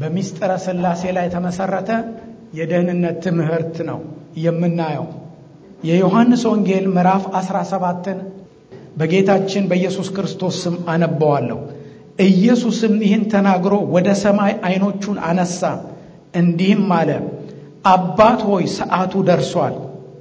በሚስጥረ ሥላሴ ላይ የተመሰረተ የደህንነት ትምህርት ነው የምናየው። የዮሐንስ ወንጌል ምዕራፍ 17ን በጌታችን በኢየሱስ ክርስቶስ ስም አነበዋለሁ። ኢየሱስም ይህን ተናግሮ ወደ ሰማይ ዓይኖቹን አነሳ፣ እንዲህም አለ፣ አባት ሆይ ሰዓቱ ደርሷል።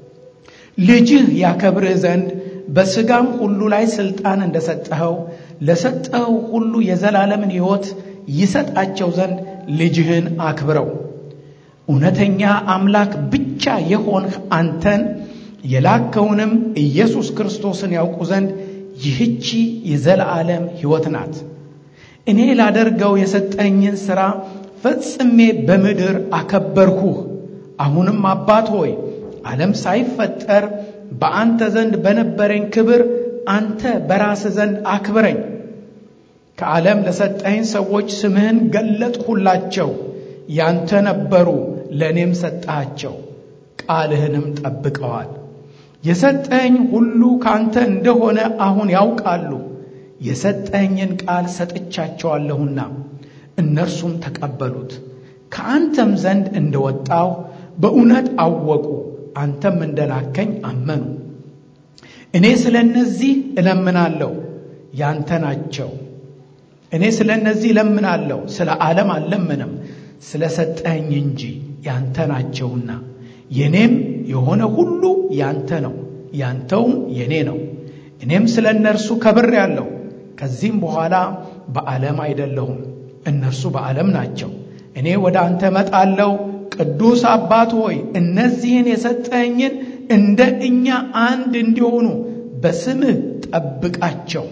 ልጅህ ያከብርህ ዘንድ በሥጋም ሁሉ ላይ ሥልጣን እንደሰጠኸው ለሰጠኸው ሁሉ የዘላለምን ሕይወት ይሰጣቸው ዘንድ ልጅህን አክብረው። እውነተኛ አምላክ ብቻ የሆንህ አንተን የላከውንም ኢየሱስ ክርስቶስን ያውቁ ዘንድ ይህቺ የዘላለም ሕይወት ናት። እኔ ላደርገው የሰጠኝን ሥራ ፈጽሜ በምድር አከበርሁህ። አሁንም አባት ሆይ ዓለም ሳይፈጠር በአንተ ዘንድ በነበረኝ ክብር አንተ በራስህ ዘንድ አክብረኝ። ከዓለም ለሰጠኝ ሰዎች ስምህን ገለጥሁላቸው። ያንተ ነበሩ፣ ለእኔም ሰጠሃቸው፣ ቃልህንም ጠብቀዋል። የሰጠኝ ሁሉ ካንተ እንደሆነ አሁን ያውቃሉ። የሰጠኝን ቃል ሰጥቻቸዋለሁና እነርሱም ተቀበሉት። ከአንተም ዘንድ እንደወጣሁ በእውነት አወቁ፣ አንተም እንደላከኝ አመኑ። እኔ ስለ እነዚህ እለምናለሁ፣ ያንተ ናቸው። እኔ ስለ እነዚህ እለምናለሁ፣ ስለ ዓለም አልለምንም፣ ስለ ሰጠኝ እንጂ ያንተ ናቸውና። የኔም የሆነ ሁሉ ያንተ ነው፣ ያንተውም የኔ ነው። እኔም ስለ እነርሱ ከብሬአለሁ። ከዚህም በኋላ በዓለም አይደለሁም፣ እነርሱ በዓለም ናቸው። እኔ ወደ አንተ እመጣለሁ። ቅዱስ አባት ሆይ እነዚህን የሰጠኝን እንደ እኛ አንድ እንዲሆኑ በስምህ ጠብቃቸው።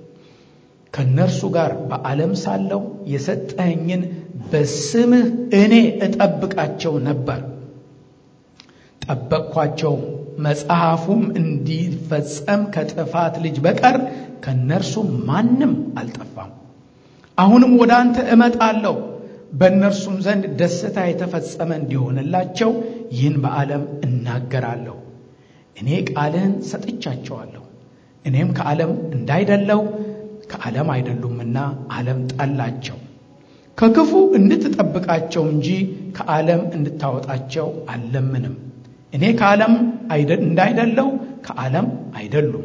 ከእነርሱ ጋር በዓለም ሳለሁ የሰጠኝን በስምህ እኔ እጠብቃቸው ነበር። ጠበቅኳቸውም። መጽሐፉም እንዲፈጸም ከጥፋት ልጅ በቀር ከእነርሱ ማንም አልጠፋም። አሁንም ወደ አንተ እመጣለሁ፣ በእነርሱም ዘንድ ደስታ የተፈጸመ እንዲሆንላቸው ይህን በዓለም እናገራለሁ። እኔ ቃልህን ሰጥቻቸዋለሁ። እኔም ከዓለም እንዳይደለው ከዓለም አይደሉምና ዓለም ጠላቸው። ከክፉ እንድትጠብቃቸው እንጂ ከዓለም እንድታወጣቸው አልለምንም። እኔ ከዓለም እንዳይደለው ከዓለም አይደሉም።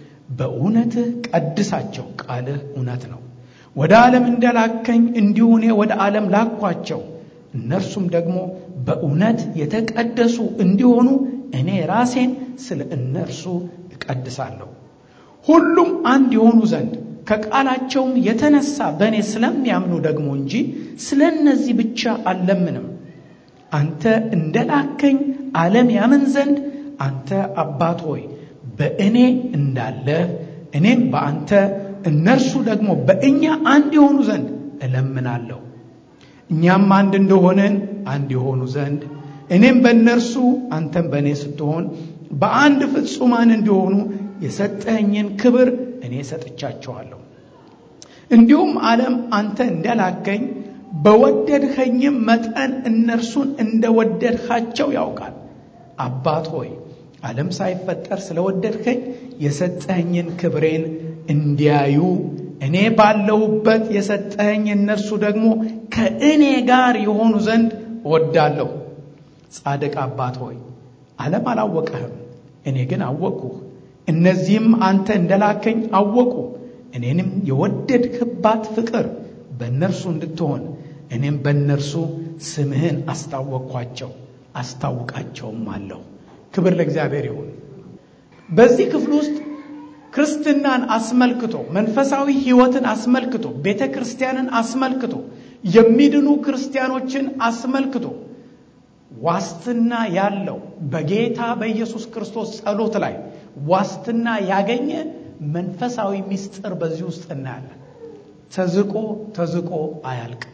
በእውነትህ ቀድሳቸው፣ ቃልህ እውነት ነው። ወደ ዓለም እንደላከኝ እንዲሁ እኔ ወደ ዓለም ላኳቸው። እነርሱም ደግሞ በእውነት የተቀደሱ እንዲሆኑ እኔ ራሴን ስለ እነርሱ እቀድሳለሁ። ሁሉም አንድ የሆኑ ዘንድ ከቃላቸውም የተነሳ በእኔ ስለሚያምኑ ደግሞ እንጂ ስለ እነዚህ ብቻ አልለምንም። አንተ እንደላከኝ ዓለም ያምን ዘንድ አንተ አባት ሆይ በእኔ እንዳለህ እኔም በአንተ እነርሱ ደግሞ በእኛ አንድ የሆኑ ዘንድ እለምናለሁ። እኛም አንድ እንደሆንን አንድ የሆኑ ዘንድ እኔም በእነርሱ አንተም በእኔ ስትሆን በአንድ ፍጹማን እንዲሆኑ የሰጠኸኝን ክብር እኔ ሰጥቻቸዋለሁ። እንዲሁም ዓለም አንተ እንደላከኝ በወደድኸኝም መጠን እነርሱን እንደወደድኻቸው ያውቃል። አባት ሆይ ዓለም ሳይፈጠር ስለወደድኸኝ የሰጠኸኝን ክብሬን እንዲያዩ እኔ ባለሁበት የሰጠኸኝ እነርሱ ደግሞ ከእኔ ጋር የሆኑ ዘንድ እወዳለሁ። ጻድቅ አባት ሆይ ዓለም አላወቀህም፣ እኔ ግን አወቅሁህ። እነዚህም አንተ እንደላከኝ አወቁ። እኔንም የወደድክባት ፍቅር በእነርሱ እንድትሆን እኔም በእነርሱ ስምህን አስታወቅኳቸው አስታውቃቸውም አለሁ። ክብር ለእግዚአብሔር ይሁን። በዚህ ክፍል ውስጥ ክርስትናን አስመልክቶ መንፈሳዊ ሕይወትን አስመልክቶ ቤተ ክርስቲያንን አስመልክቶ የሚድኑ ክርስቲያኖችን አስመልክቶ ዋስትና ያለው በጌታ በኢየሱስ ክርስቶስ ጸሎት ላይ ዋስትና ያገኘ መንፈሳዊ ምስጢር በዚህ ውስጥ እናያለን። ተዝቆ ተዝቆ አያልቅም።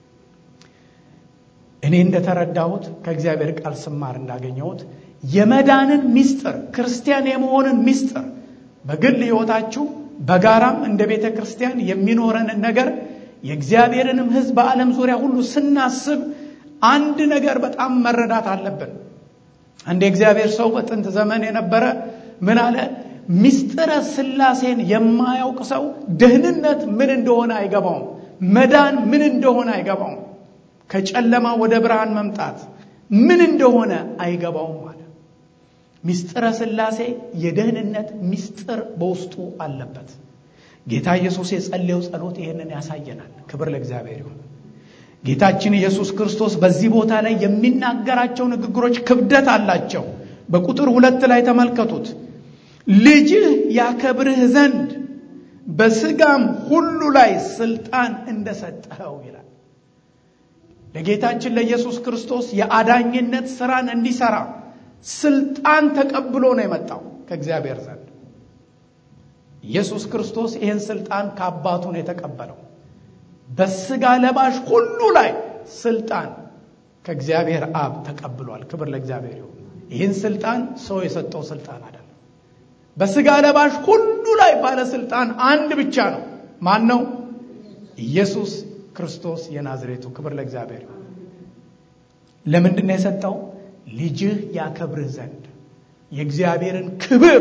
እኔ እንደተረዳሁት ከእግዚአብሔር ቃል ስማር እንዳገኘሁት የመዳንን ምስጢር ክርስቲያን የመሆንን ምስጢር በግል ሕይወታችሁ በጋራም እንደ ቤተ ክርስቲያን የሚኖረንን ነገር የእግዚአብሔርንም ሕዝብ በዓለም ዙሪያ ሁሉ ስናስብ አንድ ነገር በጣም መረዳት አለብን። አንድ የእግዚአብሔር ሰው በጥንት ዘመን የነበረ ምን አለ? ምስጢረ ሥላሴን የማያውቅ ሰው ደህንነት ምን እንደሆነ አይገባውም። መዳን ምን እንደሆነ አይገባውም። ከጨለማ ወደ ብርሃን መምጣት ምን እንደሆነ አይገባውም አለ። ሚስጥረ ሥላሴ የደህንነት ሚስጥር በውስጡ አለበት። ጌታ ኢየሱስ የጸለየው ጸሎት ይህንን ያሳየናል። ክብር ለእግዚአብሔር ይሁን። ጌታችን ኢየሱስ ክርስቶስ በዚህ ቦታ ላይ የሚናገራቸው ንግግሮች ክብደት አላቸው። በቁጥር ሁለት ላይ ተመልከቱት። ልጅህ ያከብርህ ዘንድ በስጋም ሁሉ ላይ ስልጣን እንደሰጠኸው ይላል። ለጌታችን ለኢየሱስ ክርስቶስ የአዳኝነት ስራን እንዲሰራ ስልጣን ተቀብሎ ነው የመጣው ከእግዚአብሔር ዘንድ። ኢየሱስ ክርስቶስ ይህን ስልጣን ከአባቱ ነው የተቀበለው። በስጋ ለባሽ ሁሉ ላይ ስልጣን ከእግዚአብሔር አብ ተቀብሏል። ክብር ለእግዚአብሔር ይሁን። ይህን ስልጣን ሰው የሰጠው ስልጣን አይደለም። በስጋ ለባሽ ሁሉ ላይ ባለስልጣን አንድ ብቻ ነው። ማን ነው? ኢየሱስ ክርስቶስ የናዝሬቱ። ክብር ለእግዚአብሔር ይሁን። ለምንድን ነው የሰጠው? ልጅህ ያከብርህ ዘንድ የእግዚአብሔርን ክብር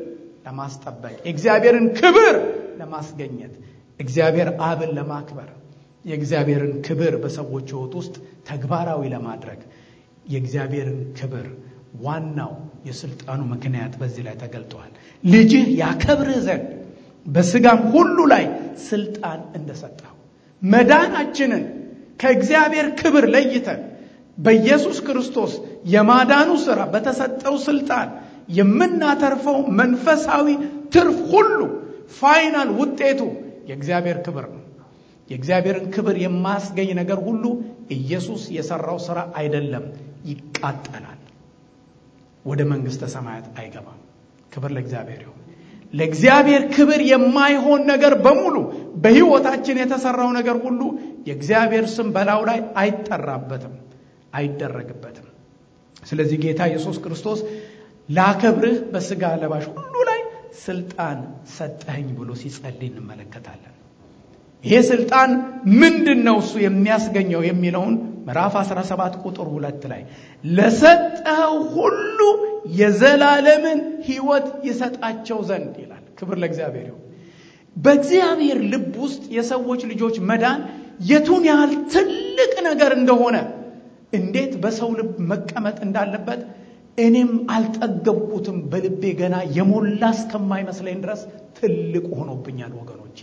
ለማስጠበቅ የእግዚአብሔርን ክብር ለማስገኘት እግዚአብሔር አብን ለማክበር የእግዚአብሔርን ክብር በሰዎች ሕይወት ውስጥ ተግባራዊ ለማድረግ የእግዚአብሔርን ክብር ዋናው የስልጣኑ ምክንያት በዚህ ላይ ተገልጠዋል። ልጅህ ያከብርህ ዘንድ በስጋም ሁሉ ላይ ስልጣን እንደሰጠው መዳናችንን ከእግዚአብሔር ክብር ለይተን በኢየሱስ ክርስቶስ የማዳኑ ሥራ በተሰጠው ስልጣን የምናተርፈው መንፈሳዊ ትርፍ ሁሉ ፋይናል ውጤቱ የእግዚአብሔር ክብር ነው። የእግዚአብሔርን ክብር የማያስገኝ ነገር ሁሉ ኢየሱስ የሰራው ሥራ አይደለም፣ ይቃጠላል፣ ወደ መንግሥተ ሰማያት አይገባም። ክብር ለእግዚአብሔር ይሁን። ለእግዚአብሔር ክብር የማይሆን ነገር በሙሉ በሕይወታችን የተሰራው ነገር ሁሉ የእግዚአብሔር ስም በላዩ ላይ አይጠራበትም፣ አይደረግበትም። ስለዚህ ጌታ ኢየሱስ ክርስቶስ ላከብርህ በሥጋ ለባሽ ሁሉ ላይ ስልጣን ሰጠኸኝ ብሎ ሲጸልይ እንመለከታለን። ይሄ ስልጣን ምንድን ነው እሱ የሚያስገኘው የሚለውን ምዕራፍ 17 ቁጥር ሁለት ላይ ለሰጠኸው ሁሉ የዘላለምን ሕይወት ይሰጣቸው ዘንድ ይላል። ክብር ለእግዚአብሔር ይሁን። በእግዚአብሔር ልብ ውስጥ የሰዎች ልጆች መዳን የቱን ያህል ትልቅ ነገር እንደሆነ እንዴት በሰው ልብ መቀመጥ እንዳለበት እኔም አልጠገብኩትም። በልቤ ገና የሞላ እስከማይመስለኝ ድረስ ትልቅ ሆኖብኛል ወገኖቼ።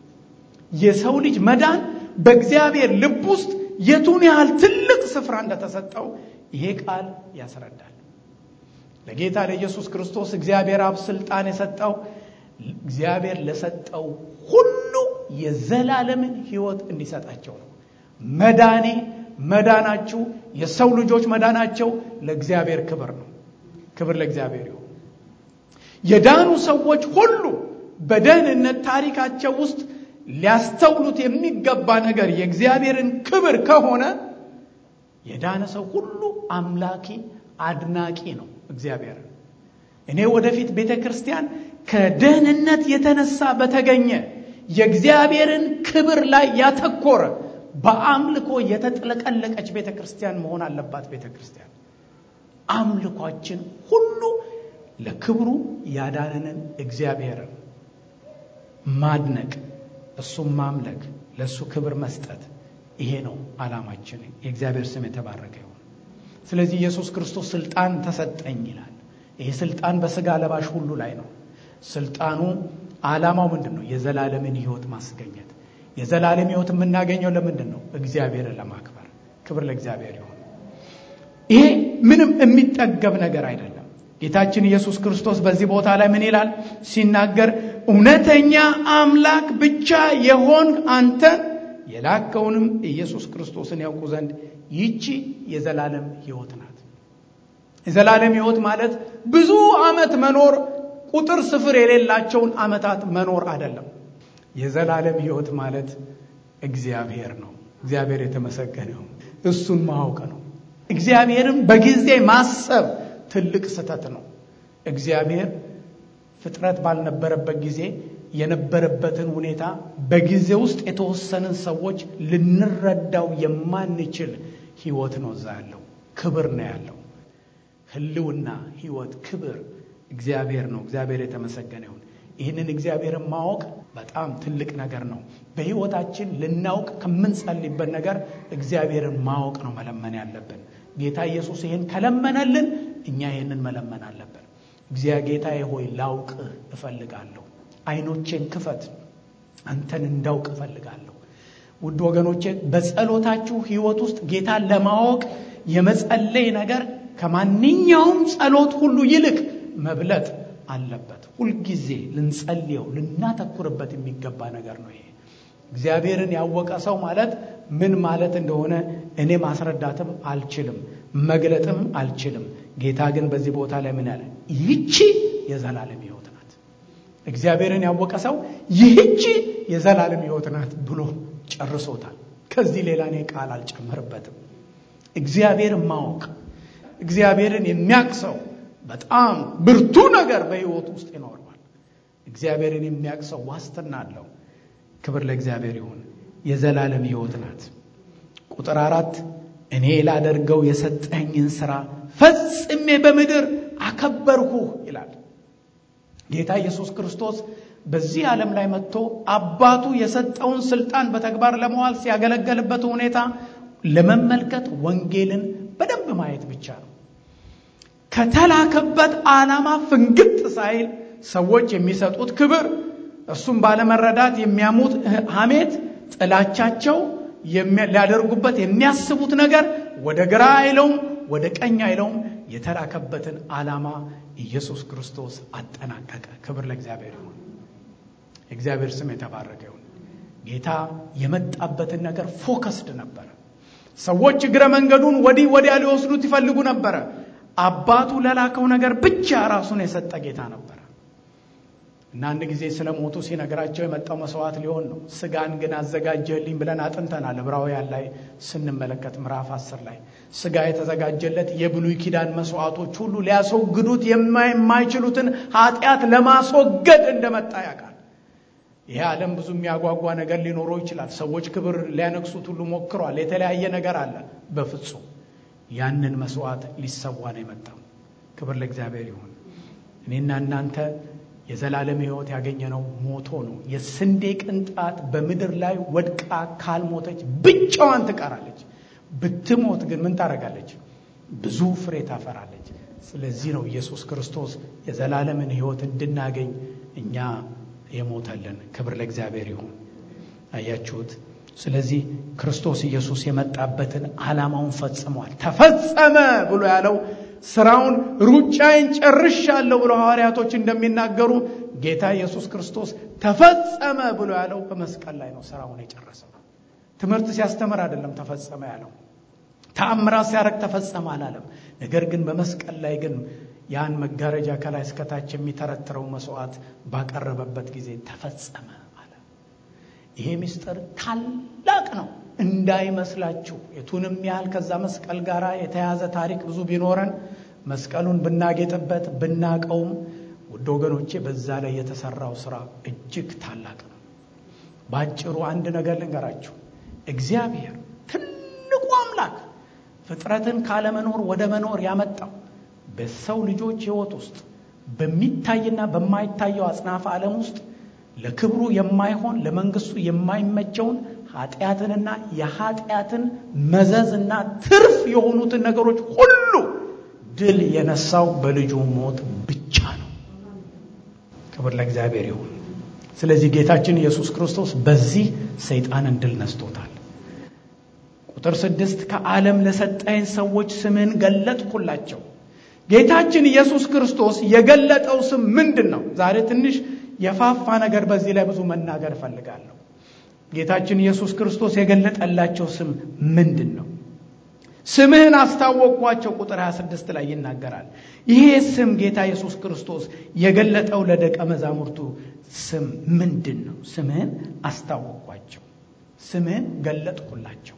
የሰው ልጅ መዳን በእግዚአብሔር ልብ ውስጥ የቱን ያህል ትልቅ ስፍራ እንደተሰጠው ይሄ ቃል ያስረዳል። ለጌታ ለኢየሱስ ክርስቶስ እግዚአብሔር አብ ስልጣን የሰጠው እግዚአብሔር ለሰጠው ሁሉ የዘላለምን ሕይወት እንዲሰጣቸው ነው። መዳኔ መዳናችሁ የሰው ልጆች መዳናቸው ለእግዚአብሔር ክብር ነው። ክብር ለእግዚአብሔር ይሁን። የዳኑ ሰዎች ሁሉ በደህንነት ታሪካቸው ውስጥ ሊያስተውሉት የሚገባ ነገር የእግዚአብሔርን ክብር ከሆነ የዳነ ሰው ሁሉ አምላኪ አድናቂ ነው እግዚአብሔር። እኔ ወደፊት ቤተ ክርስቲያን ከደህንነት የተነሳ በተገኘ የእግዚአብሔርን ክብር ላይ ያተኮረ በአምልኮ የተጥለቀለቀች ቤተ ክርስቲያን መሆን አለባት። ቤተ ክርስቲያን አምልኳችን ሁሉ ለክብሩ ያዳነንን እግዚአብሔርን ማድነቅ፣ እሱም ማምለክ፣ ለእሱ ክብር መስጠት፣ ይሄ ነው ዓላማችን። የእግዚአብሔር ስም የተባረከ ይሁን። ስለዚህ ኢየሱስ ክርስቶስ ስልጣን ተሰጠኝ ይላል። ይሄ ስልጣን በስጋ ለባሽ ሁሉ ላይ ነው። ስልጣኑ ዓላማው ምንድን ነው? የዘላለምን ሕይወት ማስገኘት የዘላለም ሕይወት የምናገኘው ለምንድን ነው? እግዚአብሔርን ለማክበር። ክብር ለእግዚአብሔር ይሁን። ይሄ ምንም የሚጠገብ ነገር አይደለም። ጌታችን ኢየሱስ ክርስቶስ በዚህ ቦታ ላይ ምን ይላል ሲናገር፣ እውነተኛ አምላክ ብቻ የሆን አንተን የላከውንም ኢየሱስ ክርስቶስን ያውቁ ዘንድ ይቺ የዘላለም ሕይወት ናት። የዘላለም ሕይወት ማለት ብዙ ዓመት መኖር ቁጥር ስፍር የሌላቸውን ዓመታት መኖር አይደለም። የዘላለም ሕይወት ማለት እግዚአብሔር ነው። እግዚአብሔር የተመሰገነው እሱን ማወቅ ነው። እግዚአብሔርን በጊዜ ማሰብ ትልቅ ስህተት ነው። እግዚአብሔር ፍጥረት ባልነበረበት ጊዜ የነበረበትን ሁኔታ በጊዜ ውስጥ የተወሰንን ሰዎች ልንረዳው የማንችል ሕይወት ነው እዛ ያለው። ክብር ነው ያለው። ህልውና፣ ሕይወት፣ ክብር እግዚአብሔር ነው። እግዚአብሔር የተመሰገነ ይሁን። ይህንን እግዚአብሔርን ማወቅ በጣም ትልቅ ነገር ነው። በሕይወታችን ልናውቅ ከምንጸልይበት ነገር እግዚአብሔርን ማወቅ ነው መለመን ያለብን። ጌታ ኢየሱስ ይህን ከለመነልን እኛ ይህንን መለመን አለብን። እግዚአብሔር ጌታዬ ሆይ ላውቅህ እፈልጋለሁ፣ አይኖቼን ክፈት፣ አንተን እንዳውቅ እፈልጋለሁ። ውድ ወገኖቼ በጸሎታችሁ ሕይወት ውስጥ ጌታን ለማወቅ የመጸለይ ነገር ከማንኛውም ጸሎት ሁሉ ይልቅ መብለጥ አለበት። ሁልጊዜ ልንጸልየው ልናተኩርበት የሚገባ ነገር ነው ይሄ። እግዚአብሔርን ያወቀ ሰው ማለት ምን ማለት እንደሆነ እኔ ማስረዳትም አልችልም፣ መግለጥም አልችልም። ጌታ ግን በዚህ ቦታ ላይ ምን ያለ ይህቺ የዘላለም ሕይወት ናት። እግዚአብሔርን ያወቀ ሰው ይህቺ የዘላለም ሕይወት ናት ብሎ ጨርሶታል። ከዚህ ሌላ እኔ ቃል አልጨምርበትም። እግዚአብሔርን ማወቅ እግዚአብሔርን የሚያውቅ ሰው በጣም ብርቱ ነገር በሕይወት ውስጥ ይኖረዋል። እግዚአብሔርን የሚያውቅ ሰው ዋስትና አለው። ክብር ለእግዚአብሔር ይሁን። የዘላለም ሕይወት ናት። ቁጥር አራት እኔ ላደርገው የሰጠኝን ሥራ ፈጽሜ በምድር አከበርኩህ ይላል ጌታ ኢየሱስ ክርስቶስ በዚህ ዓለም ላይ መጥቶ አባቱ የሰጠውን ስልጣን በተግባር ለመዋል ሲያገለገልበት ሁኔታ ለመመልከት ወንጌልን በደንብ ማየት ብቻ ነው። ከተላከበት ዓላማ ፍንግጥ ሳይል ሰዎች የሚሰጡት ክብር፣ እሱም ባለመረዳት የሚያሙት ሐሜት፣ ጥላቻቸው ሊያደርጉበት የሚያስቡት ነገር ወደ ግራ አይለውም፣ ወደ ቀኝ አይለውም። የተላከበትን ዓላማ ኢየሱስ ክርስቶስ አጠናቀቀ። ክብር ለእግዚአብሔር ይሁን። እግዚአብሔር ስም የተባረከ ይሁን። ጌታ የመጣበትን ነገር ፎከስድ ነበረ። ሰዎች እግረ መንገዱን ወዲህ ወዲያ ሊወስዱት ይፈልጉ ነበረ። አባቱ ለላከው ነገር ብቻ ራሱን የሰጠ ጌታ ነበረ እና አንድ ጊዜ ስለ ሞቱ ሲነግራቸው የመጣው መስዋዕት ሊሆን ነው። ስጋን ግን አዘጋጀልኝ ብለን አጥንተናል። ዕብራውያን ላይ ስንመለከት ምዕራፍ አስር ላይ ስጋ የተዘጋጀለት የብሉይ ኪዳን መስዋዕቶች ሁሉ ሊያስወግዱት የማይችሉትን ኃጢአት ለማስወገድ እንደመጣ ያውቃል። ይሄ ዓለም ብዙ የሚያጓጓ ነገር ሊኖረው ይችላል። ሰዎች ክብር ሊያነግሱት ሁሉ ሞክሯል። የተለያየ ነገር አለ። በፍጹም ያንን መስዋዕት ሊሰዋ ነው የመጣው። ክብር ለእግዚአብሔር ይሁን። እኔና እናንተ የዘላለም ሕይወት ያገኘነው ሞቶ ነው። የስንዴ ቅንጣት በምድር ላይ ወድቃ ካልሞተች ብቻዋን ትቀራለች። ብትሞት ግን ምን ታደርጋለች? ብዙ ፍሬ ታፈራለች። ስለዚህ ነው ኢየሱስ ክርስቶስ የዘላለምን ሕይወት እንድናገኝ እኛ የሞተልን። ክብር ለእግዚአብሔር ይሁን። አያችሁት? ስለዚህ ክርስቶስ ኢየሱስ የመጣበትን ዓላማውን ፈጽሟል። ተፈጸመ ብሎ ያለው ስራውን ሩጫዬን ጨርሻለሁ ብሎ ሐዋርያቶች እንደሚናገሩ ጌታ ኢየሱስ ክርስቶስ ተፈጸመ ብሎ ያለው በመስቀል ላይ ነው ስራውን የጨረሰው። ትምህርት ሲያስተምር አይደለም ተፈጸመ ያለው። ተአምራት ሲያደርግ ተፈጸመ አላለም። ነገር ግን በመስቀል ላይ ግን ያን መጋረጃ ከላይ እስከታች የሚተረትረው መስዋዕት ባቀረበበት ጊዜ ተፈጸመ አለ። ይሄ ምስጢር ታላቅ ነው እንዳይመስላችሁ። የቱንም ያህል ከዛ መስቀል ጋር የተያዘ ታሪክ ብዙ ቢኖረን መስቀሉን ብናጌጥበት ብናቀውም፣ ውድ ወገኖቼ በዛ ላይ የተሰራው ስራ እጅግ ታላቅ ነው። በአጭሩ አንድ ነገር ልንገራችሁ። እግዚአብሔር ትልቁ አምላክ ፍጥረትን ካለመኖር ወደ መኖር ያመጣው በሰው ልጆች ሕይወት ውስጥ በሚታይና በማይታየው አጽናፈ ዓለም ውስጥ ለክብሩ የማይሆን ለመንግስቱ የማይመቸውን ኃጢአትንና የኃጢአትን መዘዝና ትርፍ የሆኑትን ነገሮች ሁሉ ድል የነሳው በልጁ ሞት ብቻ ነው። ክብር ለእግዚአብሔር ይሁን። ስለዚህ ጌታችን ኢየሱስ ክርስቶስ በዚህ ሰይጣንን ድል ነስቶታል። ቁጥር ስድስት ከዓለም ለሰጠኝ ሰዎች ስምህን ገለጥኩላቸው። ጌታችን ኢየሱስ ክርስቶስ የገለጠው ስም ምንድን ነው? ዛሬ ትንሽ የፋፋ ነገር በዚህ ላይ ብዙ መናገር እፈልጋለሁ። ጌታችን ኢየሱስ ክርስቶስ የገለጠላቸው ስም ምንድን ነው? ስምህን አስታወቅኳቸው ቁጥር 26 ላይ ይናገራል። ይሄ ስም ጌታ ኢየሱስ ክርስቶስ የገለጠው ለደቀ መዛሙርቱ ስም ምንድን ነው? ስምህን አስታወቅኳቸው፣ ስምህን ገለጥኩላቸው።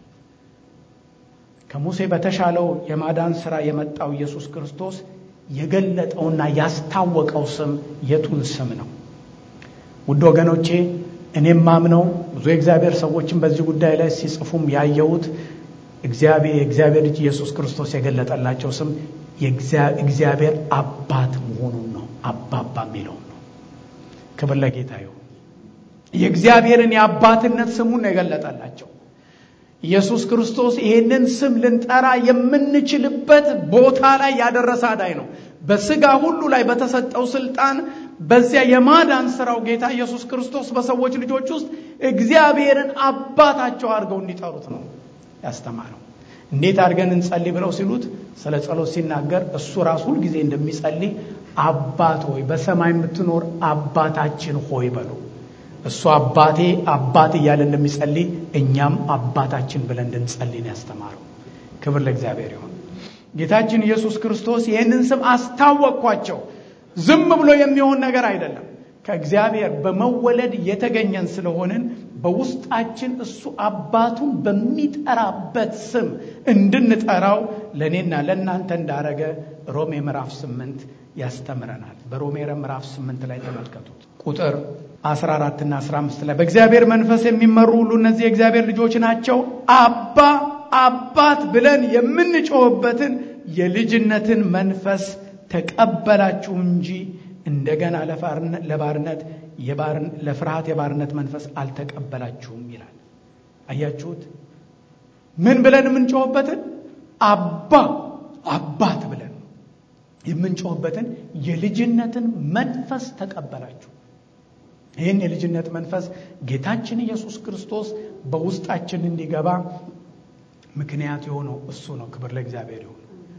ከሙሴ በተሻለው የማዳን ሥራ የመጣው ኢየሱስ ክርስቶስ የገለጠውና ያስታወቀው ስም የቱን ስም ነው? ውድ ወገኖቼ እኔም ማምነው ብዙ የእግዚአብሔር ሰዎችን በዚህ ጉዳይ ላይ ሲጽፉም ያየሁት እግዚአብሔር የእግዚአብሔር ልጅ ኢየሱስ ክርስቶስ የገለጠላቸው ስም የእግዚአብሔር አባት መሆኑን ነው። አባባ የሚለውን ነው። ክብር ለጌታ ይሁን። የእግዚአብሔርን የአባትነት ስሙን ነው የገለጠላቸው። ኢየሱስ ክርስቶስ ይህንን ስም ልንጠራ የምንችልበት ቦታ ላይ ያደረሰ አዳኝ ነው። በስጋ ሁሉ ላይ በተሰጠው ስልጣን በዚያ የማዳን ስራው ጌታ ኢየሱስ ክርስቶስ በሰዎች ልጆች ውስጥ እግዚአብሔርን አባታቸው አድርገው እንዲጠሩት ነው ያስተማረው። እንዴት አድርገን እንጸልይ ብለው ሲሉት ስለ ጸሎት ሲናገር እሱ ራሱ ሁልጊዜ እንደሚጸልይ አባት ሆይ በሰማይ የምትኖር አባታችን ሆይ በሉ። እሱ አባቴ አባት እያለ እንደሚጸልይ እኛም አባታችን ብለን እንድንጸልይ ነው ያስተማረው። ክብር ለእግዚአብሔር ይሁን። ጌታችን ኢየሱስ ክርስቶስ ይህንን ስም አስታወቅኳቸው። ዝም ብሎ የሚሆን ነገር አይደለም። ከእግዚአብሔር በመወለድ የተገኘን ስለሆንን በውስጣችን እሱ አባቱን በሚጠራበት ስም እንድንጠራው ለእኔና ለእናንተ እንዳረገ ሮሜ ምዕራፍ ስምንት ያስተምረናል። በሮሜ ምዕራፍ ስምንት ላይ ተመልከቱት ቁጥር 14 እና 15 ላይ በእግዚአብሔር መንፈስ የሚመሩ ሁሉ እነዚህ የእግዚአብሔር ልጆች ናቸው። አባ አባት ብለን የምንጮህበትን የልጅነትን መንፈስ ተቀበላችሁ እንጂ እንደገና ለባርነት ለፍርሃት የባርነት መንፈስ አልተቀበላችሁም ይላል። አያችሁት? ምን ብለን የምንጮህበትን አባ አባት ብለን የምንጮህበትን የልጅነትን መንፈስ ተቀበላችሁ። ይህን የልጅነት መንፈስ ጌታችን ኢየሱስ ክርስቶስ በውስጣችን እንዲገባ ምክንያት የሆነው እሱ ነው። ክብር ለእግዚአብሔር ይሁን።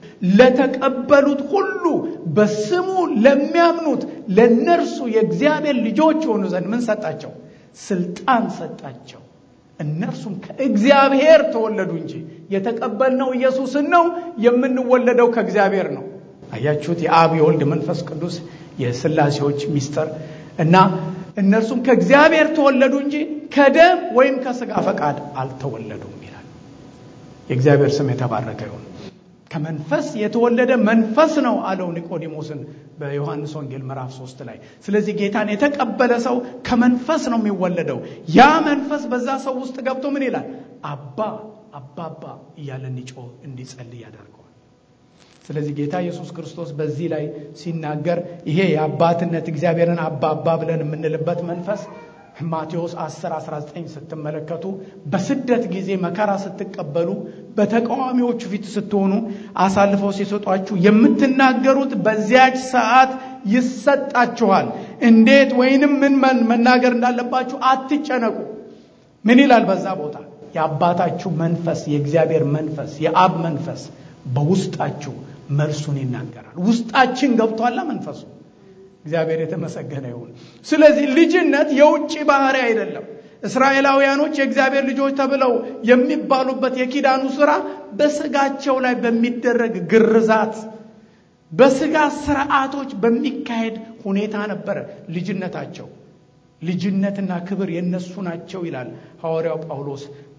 ለተቀበሉት ሁሉ በስሙ ለሚያምኑት ለነርሱ የእግዚአብሔር ልጆች የሆኑ ዘንድ ምን ሰጣቸው? ስልጣን ሰጣቸው። እነርሱም ከእግዚአብሔር ተወለዱ እንጂ የተቀበልነው ኢየሱስን ነው። የምንወለደው ከእግዚአብሔር ነው። አያችሁት? የአብ የወልድ መንፈስ ቅዱስ የስላሴዎች ሚስጥር እና እነርሱም ከእግዚአብሔር ተወለዱ እንጂ ከደም ወይም ከስጋ ፈቃድ አልተወለዱም ይላል። የእግዚአብሔር ስም የተባረከ ይሁን። ከመንፈስ የተወለደ መንፈስ ነው አለው ኒቆዲሞስን በዮሐንስ ወንጌል ምዕራፍ ሶስት ላይ። ስለዚህ ጌታን የተቀበለ ሰው ከመንፈስ ነው የሚወለደው። ያ መንፈስ በዛ ሰው ውስጥ ገብቶ ምን ይላል? አባ አባባ እያለ እንዲጮህ እንዲጸልይ ያደርገዋል። ስለዚህ ጌታ ኢየሱስ ክርስቶስ በዚህ ላይ ሲናገር ይሄ የአባትነት እግዚአብሔርን አባ አባ ብለን የምንልበት መንፈስ ማቴዎስ 10 19 ስትመለከቱ በስደት ጊዜ መከራ ስትቀበሉ በተቃዋሚዎቹ ፊት ስትሆኑ አሳልፈው ሲሰጧችሁ የምትናገሩት በዚያች ሰዓት ይሰጣችኋል። እንዴት ወይንም ምን መናገር እንዳለባችሁ አትጨነቁ። ምን ይላል በዛ ቦታ? የአባታችሁ መንፈስ የእግዚአብሔር መንፈስ የአብ መንፈስ በውስጣችሁ መልሱን ይናገራል። ውስጣችን ገብቷላ መንፈሱ። እግዚአብሔር የተመሰገነ ይሁን። ስለዚህ ልጅነት የውጭ ባህሪ አይደለም። እስራኤላውያኖች የእግዚአብሔር ልጆች ተብለው የሚባሉበት የኪዳኑ ስራ በስጋቸው ላይ በሚደረግ ግርዛት፣ በስጋ ስርዓቶች በሚካሄድ ሁኔታ ነበረ ልጅነታቸው። ልጅነትና ክብር የነሱ ናቸው ይላል ሐዋርያው ጳውሎስ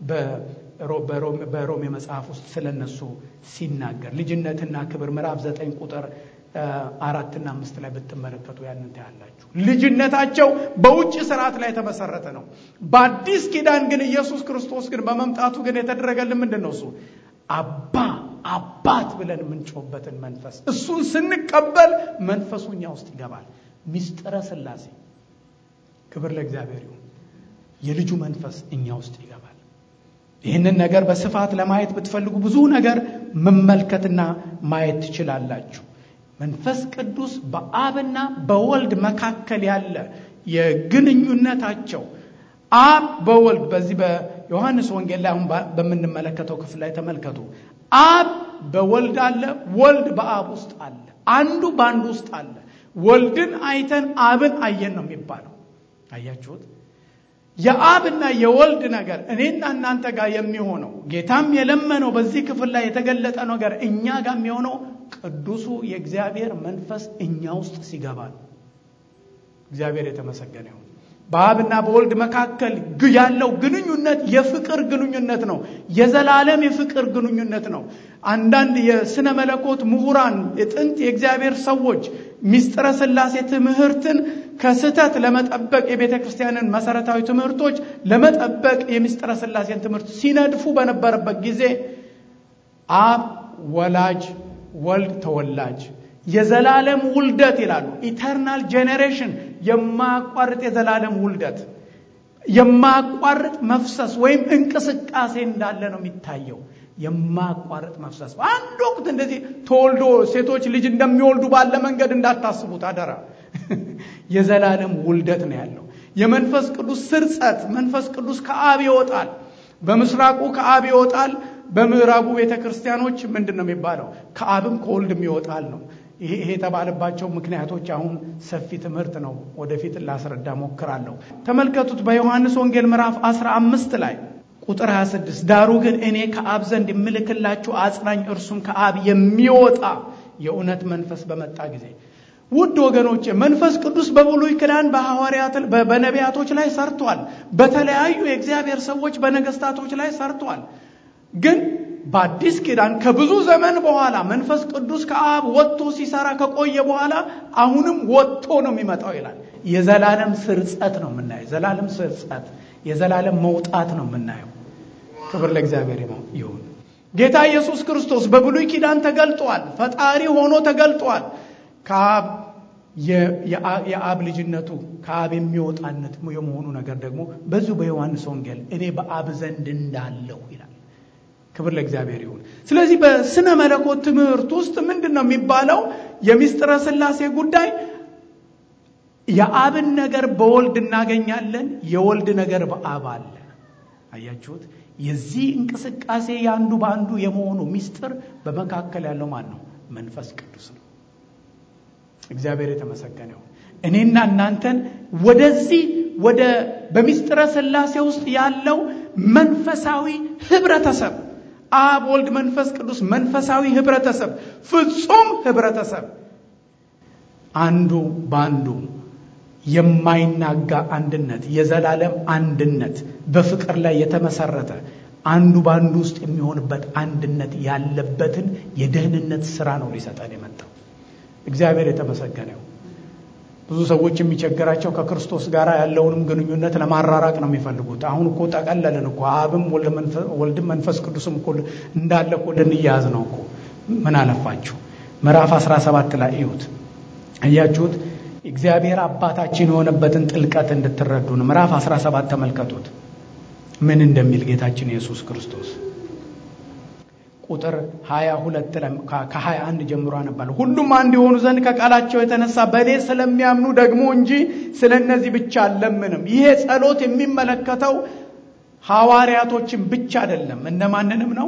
በሮሜ መጽሐፍ ውስጥ ስለነሱ ሲናገር ልጅነትና ክብር ምዕራፍ ዘጠኝ ቁጥር አራትና አምስት ላይ ብትመለከቱ ያንን ታያላችሁ። ልጅነታቸው በውጭ ስርዓት ላይ የተመሰረተ ነው። በአዲስ ኪዳን ግን ኢየሱስ ክርስቶስ ግን በመምጣቱ ግን የተደረገልን ምንድን ነው? እሱ አባ አባት ብለን የምንጮህበትን መንፈስ እሱን ስንቀበል መንፈሱ እኛ ውስጥ ይገባል። ሚስጥረ ሥላሴ ክብር ለእግዚአብሔር ይሁን። የልጁ መንፈስ እኛ ውስጥ ይገባል። ይህንን ነገር በስፋት ለማየት ብትፈልጉ ብዙ ነገር መመልከትና ማየት ትችላላችሁ። መንፈስ ቅዱስ በአብና በወልድ መካከል ያለ የግንኙነታቸው አብ በወልድ በዚህ በዮሐንስ ወንጌል ላይ አሁን በምንመለከተው ክፍል ላይ ተመልከቱ። አብ በወልድ አለ፣ ወልድ በአብ ውስጥ አለ፣ አንዱ በአንዱ ውስጥ አለ። ወልድን አይተን አብን አየን ነው የሚባለው። አያችሁት? የአብና የወልድ ነገር እኔና እናንተ ጋር የሚሆነው ጌታም የለመነው በዚህ ክፍል ላይ የተገለጠ ነገር እኛ ጋር የሚሆነው ቅዱሱ የእግዚአብሔር መንፈስ እኛ ውስጥ ሲገባ ነው። እግዚአብሔር የተመሰገነ ይሁን። በአብና በወልድ መካከል ያለው ግንኙነት የፍቅር ግንኙነት ነው። የዘላለም የፍቅር ግንኙነት ነው። አንዳንድ የስነ መለኮት ምሁራን፣ የጥንት የእግዚአብሔር ሰዎች ሚስጥረ ሥላሴ ትምህርትን ከስህተት ለመጠበቅ የቤተ ክርስቲያንን መሰረታዊ ትምህርቶች ለመጠበቅ የሚስጥረ ሥላሴን ትምህርት ሲነድፉ በነበረበት ጊዜ አብ ወላጅ፣ ወልድ ተወላጅ፣ የዘላለም ውልደት ይላሉ። ኢተርናል ጄኔሬሽን የማያቋርጥ የዘላለም ውልደት የማያቋርጥ መፍሰስ ወይም እንቅስቃሴ እንዳለ ነው የሚታየው። የማያቋርጥ መፍሰስ በአንድ ወቅት እንደዚህ ተወልዶ ሴቶች ልጅ እንደሚወልዱ ባለ መንገድ እንዳታስቡት አደራ። የዘላለም ውልደት ነው ያለው። የመንፈስ ቅዱስ ስርጸት፣ መንፈስ ቅዱስ ከአብ ይወጣል። በምስራቁ ከአብ ይወጣል። በምዕራቡ ቤተ ክርስቲያኖች ምንድን ነው የሚባለው? ከአብም ከወልድም ይወጣል ነው። ይሄ የተባለባቸው ምክንያቶች አሁን ሰፊ ትምህርት ነው። ወደፊት ላስረዳ ሞክራለሁ። ተመልከቱት በዮሐንስ ወንጌል ምዕራፍ 15 ላይ ቁጥር 26 ዳሩ ግን እኔ ከአብ ዘንድ የምልክላችሁ አጽናኝ እርሱም ከአብ የሚወጣ የእውነት መንፈስ በመጣ ጊዜ ውድ ወገኖቼ መንፈስ ቅዱስ በብሉይ ኪዳን በሐዋርያት በነቢያቶች ላይ ሰርቷል። በተለያዩ የእግዚአብሔር ሰዎች በነገስታቶች ላይ ሰርቷል። ግን በአዲስ ኪዳን ከብዙ ዘመን በኋላ መንፈስ ቅዱስ ከአብ ወጥቶ ሲሰራ ከቆየ በኋላ አሁንም ወጥቶ ነው የሚመጣው ይላል። የዘላለም ስርጸት ነው የምናየው። የዘላለም ስርጸት፣ የዘላለም መውጣት ነው የምናየው። ክብር ለእግዚአብሔር ይሁን። ጌታ ኢየሱስ ክርስቶስ በብሉይ ኪዳን ተገልጧል። ፈጣሪ ሆኖ ተገልጧል። ከአብ የአብ ልጅነቱ ከአብ የሚወጣነት የመሆኑ ነገር ደግሞ በዚሁ በዮሐንስ ወንጌል እኔ በአብ ዘንድ እንዳለሁ ይላል። ክብር ለእግዚአብሔር ይሁን። ስለዚህ በስነ መለኮት ትምህርት ውስጥ ምንድን ነው የሚባለው? የሚስጥረ ሥላሴ ጉዳይ የአብን ነገር በወልድ እናገኛለን፣ የወልድ ነገር በአብ አለ። አያችሁት? የዚህ እንቅስቃሴ የአንዱ በአንዱ የመሆኑ ሚስጥር በመካከል ያለው ማን ነው? መንፈስ ቅዱስ ነው። እግዚአብሔር የተመሰገነ ይሁን። እኔና እናንተን ወደዚህ ወደ በሚስጥረ ሥላሴ ውስጥ ያለው መንፈሳዊ ህብረተሰብ አብ፣ ወልድ፣ መንፈስ ቅዱስ መንፈሳዊ ህብረተሰብ፣ ፍጹም ህብረተሰብ አንዱ በአንዱ የማይናጋ አንድነት፣ የዘላለም አንድነት በፍቅር ላይ የተመሰረተ አንዱ በአንዱ ውስጥ የሚሆንበት አንድነት ያለበትን የደህንነት ስራ ነው ሊሰጠን የመጣው። እግዚአብሔር የተመሰገነው። ብዙ ሰዎች የሚቸግራቸው ከክርስቶስ ጋር ያለውንም ግንኙነት ለማራራቅ ነው የሚፈልጉት። አሁን እኮ ጠቀለልን እኮ አብም ወልድም መንፈስ ቅዱስም እኮ እንዳለ እኮ ልንያያዝ ነው እኮ። ምን አለፋችሁ ምዕራፍ 17 ላይ እዩት። እያችሁት እግዚአብሔር አባታችን የሆነበትን ጥልቀት እንድትረዱ ነው። ምዕራፍ 17 ተመልከቱት ምን እንደሚል ጌታችን ኢየሱስ ክርስቶስ ቁጥር 22 ከ21 ጀምሮ አነባለሁ። ሁሉም አንድ የሆኑ ዘንድ ከቃላቸው የተነሳ በእኔ ስለሚያምኑ ደግሞ እንጂ ስለ እነዚህ ብቻ አልለምንም። ይሄ ጸሎት የሚመለከተው ሐዋርያቶችን ብቻ አይደለም። እነማንንም ነው?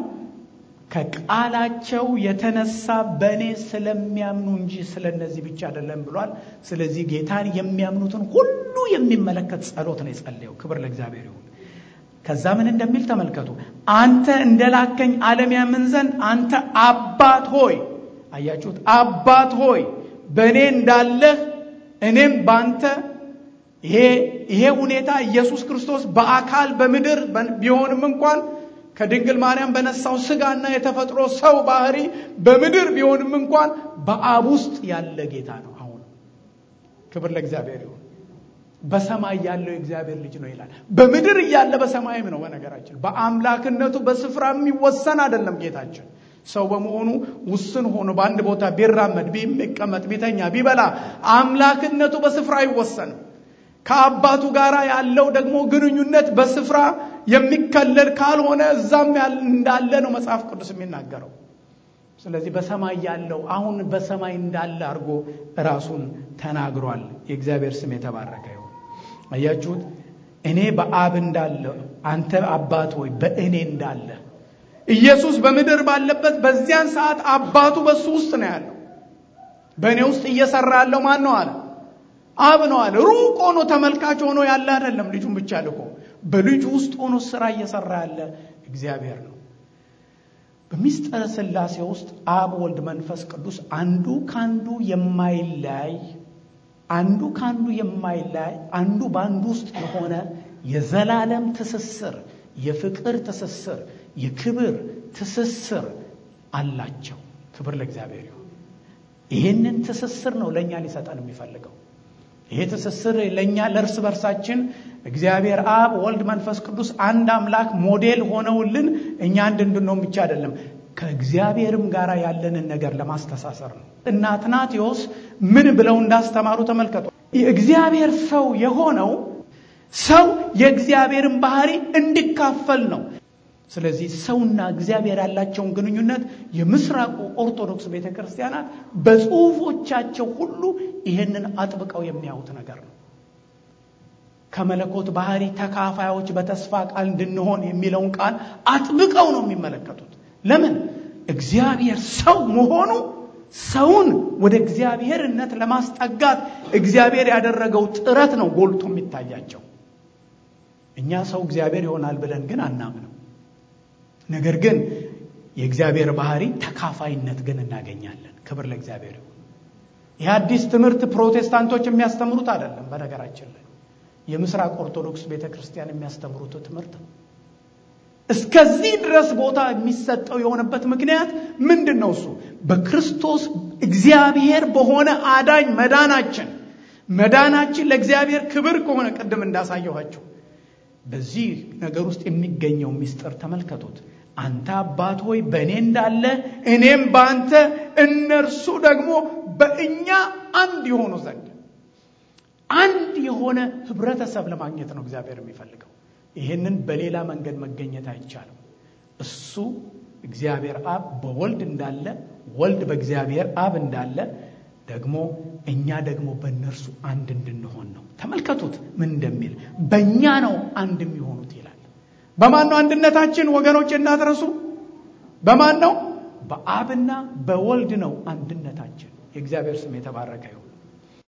ከቃላቸው የተነሳ በእኔ ስለሚያምኑ እንጂ ስለ እነዚህ ብቻ አይደለም ብሏል። ስለዚህ ጌታን የሚያምኑትን ሁሉ የሚመለከት ጸሎት ነው የጸለየው። ክብር ለእግዚአብሔር ይሁን። ከዛ ምን እንደሚል ተመልከቱ። አንተ እንደላከኝ ዓለም ያምን ዘንድ አንተ አባት ሆይ፣ አያችሁት? አባት ሆይ በእኔ እንዳለህ እኔም ባንተ። ይሄ ይሄ ሁኔታ ኢየሱስ ክርስቶስ በአካል በምድር ቢሆንም እንኳን ከድንግል ማርያም በነሳው ስጋና የተፈጥሮ ሰው ባህሪ በምድር ቢሆንም እንኳን በአብ ውስጥ ያለ ጌታ ነው። አሁን ክብር ለእግዚአብሔር ይሁን። በሰማይ ያለው የእግዚአብሔር ልጅ ነው ይላል። በምድር እያለ በሰማይም ነው። በነገራችን በአምላክነቱ በስፍራ የሚወሰን አይደለም። ጌታችን ሰው በመሆኑ ውስን ሆኖ በአንድ ቦታ ቢራመድ፣ ቢቀመጥ፣ ቢተኛ፣ ቢበላ አምላክነቱ በስፍራ አይወሰንም። ከአባቱ ጋር ያለው ደግሞ ግንኙነት በስፍራ የሚከለል ካልሆነ እዛም እንዳለ ነው መጽሐፍ ቅዱስ የሚናገረው። ስለዚህ በሰማይ ያለው አሁን በሰማይ እንዳለ አድርጎ ራሱን ተናግሯል። የእግዚአብሔር ስም የተባረከ ይሁን። አያችሁት? እኔ በአብ እንዳለ አንተ አባት ሆይ በእኔ እንዳለ ኢየሱስ በምድር ባለበት በዚያን ሰዓት አባቱ በሱ ውስጥ ነው ያለው። በእኔ ውስጥ እየሰራ ያለው ማን ነው አለ? አብ ነው አለ። ሩቅ ሆኖ ተመልካች ሆኖ ያለ አይደለም። ልጁን ብቻ ልኮ በልጁ ውስጥ ሆኖ ስራ እየሰራ ያለ እግዚአብሔር ነው። በሚስጥረ ሥላሴ ውስጥ አብ፣ ወልድ፣ መንፈስ ቅዱስ አንዱ ካንዱ የማይለያይ አንዱ ካንዱ የማይለያይ አንዱ በአንዱ ውስጥ የሆነ የዘላለም ትስስር፣ የፍቅር ትስስር፣ የክብር ትስስር አላቸው። ክብር ለእግዚአብሔር ይሁን። ይህንን ትስስር ነው ለእኛ ሊሰጠን የሚፈልገው። ይሄ ትስስር ለእኛ ለእርስ በርሳችን እግዚአብሔር አብ ወልድ መንፈስ ቅዱስ አንድ አምላክ ሞዴል ሆነውልን እኛ አንድ እንድንሆን ብቻ አይደለም ከእግዚአብሔርም ጋር ያለንን ነገር ለማስተሳሰር ነው። እና አትናቴዎስ ምን ብለው እንዳስተማሩ ተመልከቱ። የእግዚአብሔር ሰው የሆነው ሰው የእግዚአብሔርን ባህሪ እንዲካፈል ነው። ስለዚህ ሰውና እግዚአብሔር ያላቸውን ግንኙነት የምስራቁ ኦርቶዶክስ ቤተ ክርስቲያናት በጽሁፎቻቸው ሁሉ ይህንን አጥብቀው የሚያዩት ነገር ነው። ከመለኮት ባህሪ ተካፋዮች በተስፋ ቃል እንድንሆን የሚለውን ቃል አጥብቀው ነው የሚመለከቱት። ለምን? እግዚአብሔር ሰው መሆኑ ሰውን ወደ እግዚአብሔርነት ለማስጠጋት እግዚአብሔር ያደረገው ጥረት ነው ጎልቶ የሚታያቸው። እኛ ሰው እግዚአብሔር ይሆናል ብለን ግን አናምንም። ነገር ግን የእግዚአብሔር ባህሪ ተካፋይነት ግን እናገኛለን። ክብር ለእግዚአብሔር ይሁን። ይህ አዲስ ትምህርት ፕሮቴስታንቶች የሚያስተምሩት አይደለም። በነገራችን ላይ የምስራቅ ኦርቶዶክስ ቤተ ክርስቲያን የሚያስተምሩት ትምህርት ነው። እስከዚህ ድረስ ቦታ የሚሰጠው የሆነበት ምክንያት ምንድን ነው? እሱ በክርስቶስ እግዚአብሔር በሆነ አዳኝ መዳናችን መዳናችን ለእግዚአብሔር ክብር ከሆነ ቅድም እንዳሳየኋቸው በዚህ ነገር ውስጥ የሚገኘው ምስጢር ተመልከቱት። አንተ አባት ሆይ በእኔ እንዳለ እኔም በአንተ እነርሱ ደግሞ በእኛ አንድ የሆኑ ዘንድ አንድ የሆነ ህብረተሰብ ለማግኘት ነው እግዚአብሔር የሚፈልገው። ይህንን በሌላ መንገድ መገኘት አይቻልም። እሱ እግዚአብሔር አብ በወልድ እንዳለ፣ ወልድ በእግዚአብሔር አብ እንዳለ ደግሞ እኛ ደግሞ በእነርሱ አንድ እንድንሆን ነው። ተመልከቱት ምን እንደሚል በእኛ ነው አንድ የሚሆኑት ይላል። በማን ነው አንድነታችን? ወገኖች እንዳትረሱ። በማን ነው? በአብና በወልድ ነው አንድነታችን። የእግዚአብሔር ስም የተባረከ ይሁን።